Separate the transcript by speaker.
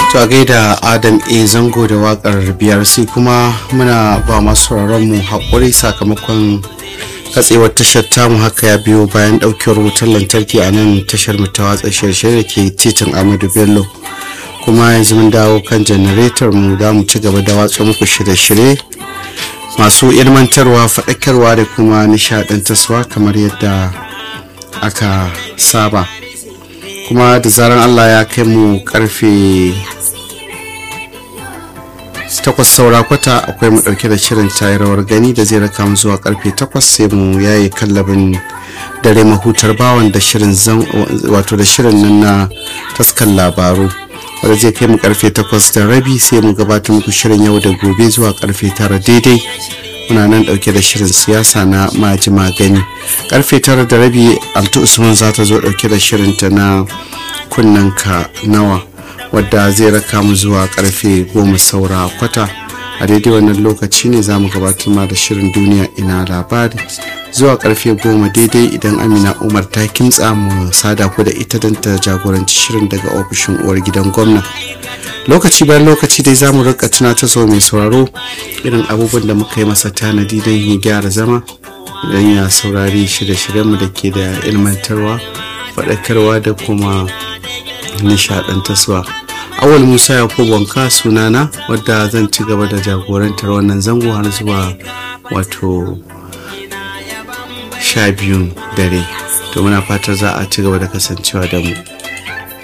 Speaker 1: to a gaida adam a zango da wakar biyar sai kuma muna ba masu mu haƙuri sakamakon katsewar tashar tamu haka ya biyo bayan ɗaukewar wutar lantarki a nan tashar mu ta watsa shirye da ke titin amadu bello kuma yanzu mun dawo kan janaretar mu da mu ci gaba da watsa muku shirye-shirye masu ilmantarwa faɗakarwa da kuma nishaɗantarwa kamar yadda aka saba kuma da zaran allah ya kai mu karfe takwas saura kwata akwai mu dauke da shirin tayarwar gani da zai raka mu zuwa karfe takwas sai mu yaye kallabin dare mahutar bawan da shirin zan wato da shirin nan na taskan labaru wanda zai kai mu karfe takwas da rabi sai mu gabatar muku shirin yau da gobe zuwa karfe tara daidai muna nan dauke da shirin siyasa na maji magani karfe tara da rabi altu usman za ta zo dauke da shirinta na kunnanka nawa wadda zai raka mu zuwa karfe goma saura kwata a daidai wannan lokaci ne za mu gabatar ma da shirin duniya ina labari zuwa karfe goma daidai idan amina umar ta kimtsa mu sada ku da ita don ta jagoranci shirin daga ofishin uwar gidan gwamna lokaci bayan lokaci dai za mu rika tunatar so mai sauraro irin abubuwan da muka yi masa tanadi don ya gyara zama don ya saurari shirye-shiryenmu da ke da ilmantarwa faɗakarwa da kuma nishaɗantarwa awal musa yakubu wanka sunana wadda zan ci gaba da jagorantar wannan zango har zuwa wato sha biyun dare to muna fatar za a ci gaba da kasancewa da mu